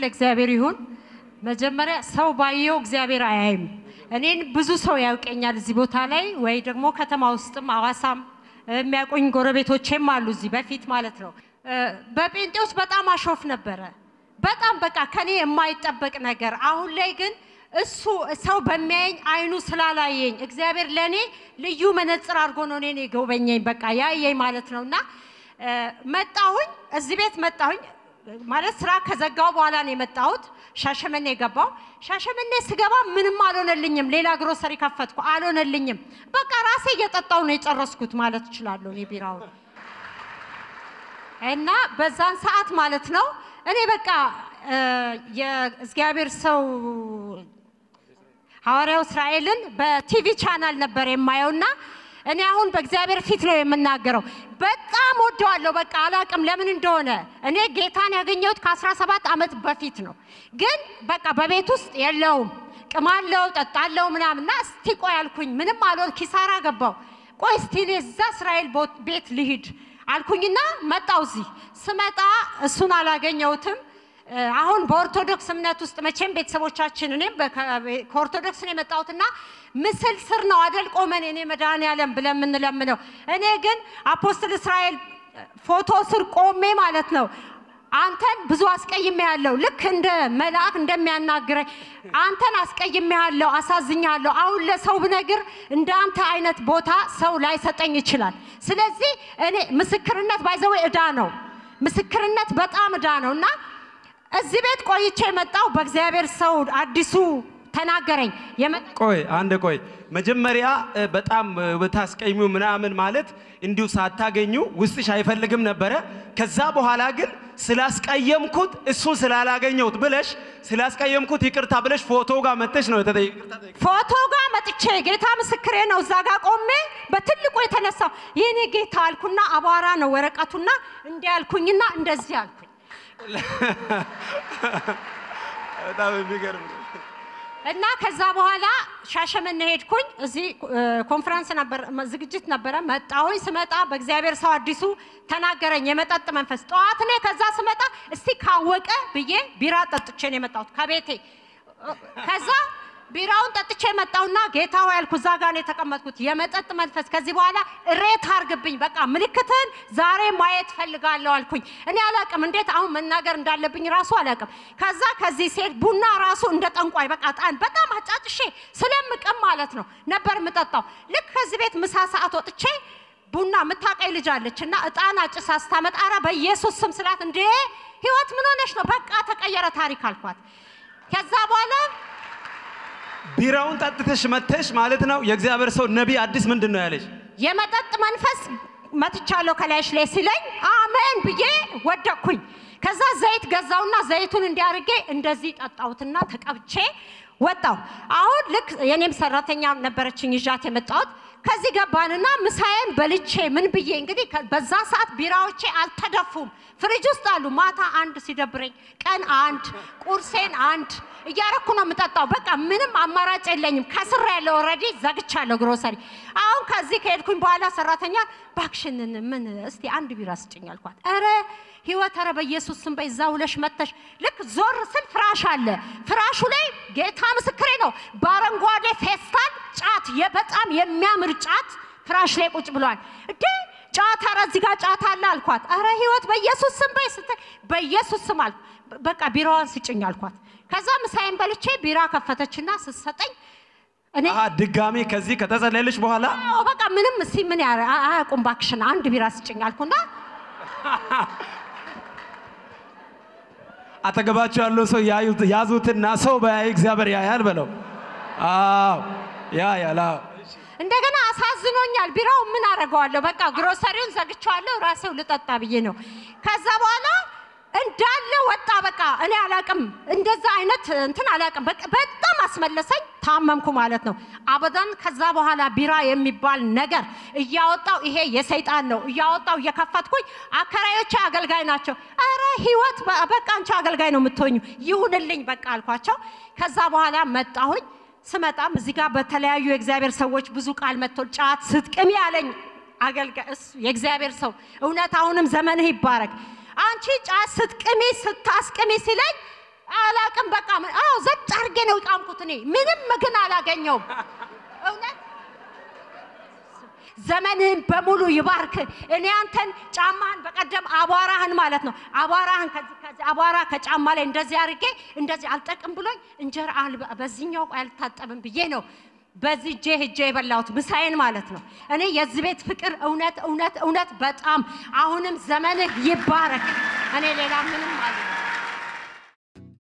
ለእግዚአብሔር ይሁን። መጀመሪያ ሰው ባየው እግዚአብሔር አያይም። እኔን ብዙ ሰው ያውቀኛል እዚህ ቦታ ላይ ወይ ደግሞ ከተማ ውስጥም አዋሳም የሚያውቁኝ ጎረቤቶቼም አሉ እዚህ በፊት ማለት ነው። እ፣ በጴንጤዎች በጣም አሾፍ ነበረ። በጣም በቃ ከኔ የማይጠበቅ ነገር። አሁን ላይ ግን እሱ ሰው በሚያየኝ አይኑ ስላላየኝ እግዚአብሔር ለእኔ ልዩ መነጽር አድርጎ ነው እኔን የጎበኘኝ። በቃ ያየኝ ማለት ነው እና እ፣ መጣሁኝ እዚህ ቤት መጣሁኝ ማለት ስራ ከዘጋው በኋላ ነው የመጣሁት። ሻሸመኔ የገባው ሻሸመኔ ስገባ ምንም አልሆነልኝም። ሌላ ግሮሰሪ ከፈትኩ፣ አልሆነልኝም። በቃ ራሴ እየጠጣው ነው የጨረስኩት ማለት እችላለሁ እኔ ቢራውን እና በዛን ሰዓት ማለት ነው እኔ በቃ እ፣ የእግዚአብሔር ሰው ሐዋርያው እስራኤልን በቲቪ ቻናል ነበር የማየውና እኔ አሁን በእግዚአብሔር ፊት ነው የምናገረው። በጣም ወደዋለሁ። በቃ አላቅም ለምን እንደሆነ። እኔ ጌታን ያገኘሁት ከ17 ዓመት በፊት ነው። ግን በቃ በቤት ውስጥ የለውም ቅማለው፣ ጠጣለው ምናምን እና እስቲ ቆይ አልኩኝ። ምንም አልሆን ኪሳራ ገባው። ቆይ እስቲ እኔ እዛ እስራኤል ቦ- ቤት ልሂድ አልኩኝና መጣው። እዚህ ስመጣ እሱን አላገኘሁትም። እ፣ አሁን በኦርቶዶክስ እምነት ውስጥ መቼም ቤተሰቦቻችን እኔም በከ- ከኦርቶዶክስ ነው የመጣሁትና ምስል ስር ነው አደል ቆመን እኔ መድኃኔዓለም ብለን የምንለምነው። እኔ ግን አፖስትል እስራኤል ፎቶ ስር ቆሜ ማለት ነው አንተን ብዙ አስቀይሜ ያለው ልክ እንደ መልአክ እንደሚያናግረኝ አንተን አስቀይሜ ያለው አሳዝኛለሁ። አሁን ለሰው ብነግር እንደ አንተ አይነት ቦታ ሰው ላይሰጠኝ ይችላል። ስለዚህ እኔ ምስክርነት ባይዘዌ እዳ ነው። ምስክርነት በጣም እዳ ነው እና እዚህ ቤት ቆይቼ የመጣው በእግዚአብሔር ሰው አዲሱ ተናገረኝ። የመ- ቆይ አንድ ቆይ መጀመሪያ እ፣ በጣም እ፣ ብታስቀኙ ምናምን ማለት እንዲሁ ሳታገኙ ውስጥሽ አይፈልግም ነበረ። ከዛ በኋላ ግን ስላስቀየምኩት እሱን ስላላገኘሁት ብለሽ ስላስቀየምኩት ይቅርታ ብለሽ ፎቶ ጋር መጥተሽ ነው የተጠየ- ይቅርታ ጠይቀሽ። ፎቶ ጋር መጥቼ ጌታ ምስክሬ ነው። እዛ ጋር ቆሜ በትልቁ የተነሳው የኔ ጌታ አልኩና አቧራ ነው ወረቀቱና እንዲህ አልኩኝና እንደዚህ አልኩኝ። በጣም የሚገርም ነው። እና ከዛ በኋላ ሻሸመኔ ሄድኩኝ። እዚህ እ፣ ኮንፈረንስ ነበር፣ ዝግጅት ነበረ። መጣሁኝ። ስመጣ በእግዚአብሔር ሰው አዲሱ ተናገረኝ፣ የመጠጥ መንፈስ። ጠዋት እኔ ከዛ ስመጣ እስቲ ካወቀ ብዬ ቢራ ጠጥቼ ነው የመጣሁት ከቤቴ። እ፣ ከዛ ቢራውን ጠጥቼ መጣሁና ጌታ ሆይ ያልኩ እዛ ጋር ነው የተቀመጥኩት። የመጠጥ መንፈስ ከዚህ በኋላ እሬት አርግብኝ፣ በቃ ምልክትህን ዛሬ ማየት ፈልጋለሁ አልኩኝ። እኔ አላቅም እንዴት አሁን መናገር እንዳለብኝ ራሱ አላቅም። ከዛ ከዚህ ሴት ቡና ራሱ እንደ ጠንቋይ በቃ ጣን በጣም አጫጭሼ ስለምቅም ማለት ነው ነበር የምጠጣው። ልክ ከዚህ ቤት ምሳ ሰዓት ወጥቼ ቡና የምታቀይ ልጅ አለች እና እጣን አጭሳ ስታመጣ ኧረ በኢየሱስ ስም ስላት እንዴ ህይወት ምን ሆነሽ ነው? በቃ ተቀየረ ታሪክ አልኳት። ከዛ በኋላ ቢራውን ጠጥተሽ መተሽ ማለት ነው። የእግዚአብሔር ሰው ነቢይ አዲስ ምንድን ነው ያለሽ? የመጠጥ መንፈስ መትቻለሁ ከላይሽ ላይ ሲለኝ አሜን ብዬ ወደቅኩኝ። ከዛ ዘይት ገዛውና ዘይቱን እንዲያርጌ እንደዚህ ጠጣሁትና ተቀብቼ ወጣሁ። አሁን ልክ የኔም ሰራተኛ ነበረችኝ ይዣት የመጣሁት ከዚህ ገባንና ምሳዬን በልቼ ምን ብዬ እንግዲህ ከ- በዛ ሰዓት ቢራዎቼ አልተደፉም፣ ፍሪጅ ውስጥ አሉ። ማታ አንድ ሲደብረኝ ቀን አንድ ቁርሴን አንድ እያረኩ ነው የምጠጣው። በቃ ምንም አማራጭ የለኝም። ከስራ ያለው ኦልሬዲ ዘግቻለሁ ግሮሰሪ። አሁን ከዚህ ከሄድኩኝ በኋላ ሰራተኛ ባክሽንን ምን እስቲ አንድ ቢራ ስጭኝ አልኳት። ኧረ ህይወት ኧረ በኢየሱስ ስም በይ እዛ ውለሽ መተሽ ልክ ዞር ስል ፍራሽ አለ። ፍራሹ ላይ ጌታ ምስክሬ ነው በአረንጓዴ ፌስታል ጫት የ- በጣም የሚያምር ጫት ፍራሽ ላይ ቁጭ ብሏል። እንዴ ጫት ኧረ እዚህ ጋር ጫት አለ አልኳት። ኧረ ህይወት በኢየሱስ ስም በይ ስትል በኢየሱስ ስም አልኩ። በቃ ቢራዋን ስጭኝ አልኳት። ከዛ ምሳዬን በልቼ ቢራ ከፈተችና ስትሰጠኝ እኔ አሀ ድጋሚ ከዚህ ከተጸለየልሽ በኋላ አዎ በቃ ምንም እስቲ ምን ያ አያውቁም እባክሽን አንድ ቢራ ስጭኝ አልኩና አጠገባቸው ያለው ሰው ያዩት- ያዙትና ሰው በያይ እግዚአብሔር ያያል በለው። አዎ ያያል። አዎ እንደገና አሳዝኖኛል። ቢራው ምን አደርገዋለሁ? በቃ ግሮሰሪውን ዘግቼዋለሁ። ራሴው ልጠጣ ብዬ ነው። ከዛ በኋላ እንዳለ ወጣ። በቃ እኔ አላቅም፣ እንደዛ አይነት እንትን አላቅም። በቃ በጣም አስመለሰኝ። ታመምኩ ማለት ነው። አበዳን ከዛ በኋላ ቢራ የሚባል ነገር እያወጣው ይሄ የሰይጣን ነው እያወጣው እየከፈትኩኝ፣ አከራዮቼ አገልጋይ ናቸው። አረ ህይወት በ- በቃ አንቺ አገልጋይ ነው የምትሆኙ፣ ይሁንልኝ በቃ አልኳቸው። ከዛ በኋላ መጣሁኝ። ስመጣም እዚህ ጋር በተለያዩ የእግዚአብሔር ሰዎች ብዙ ቃል መጥቶ ጫት ስትቅሚ ያለኝ አገልጋይ እሱ የእግዚአብሔር ሰው እውነት አሁንም ዘመንህ ይባረክ። አንቺ ጫት ስትቅሚ ስታስቅሚ ሲለኝ አላቅም በቃ ምን- አዎ ዘጭ አድርጌ ነው የቃምኩት እኔ ምንም ግን አላገኘውም እውነት ዘመንህን በሙሉ ይባርክ። እኔ አንተን ጫማህን በቀደም አቧራህን ማለት ነው አቧራህን ከዚህ ከዚህ አቧራ ከጫማ ላይ እንደዚህ አድርጌ እንደዚህ አልጠቅም ብሎኝ እንጀራ አልበ- በዚህኛው ቆይ አልታጠብም ብዬ ነው በዚህ እጄ ሄጄ የበላሁት ምሳዬን ማለት ነው። እኔ የዚህ ቤት ፍቅር እውነት እውነት እውነት በጣም አሁንም ዘመንህ ይባረክ። እኔ ሌላ ምንም አለ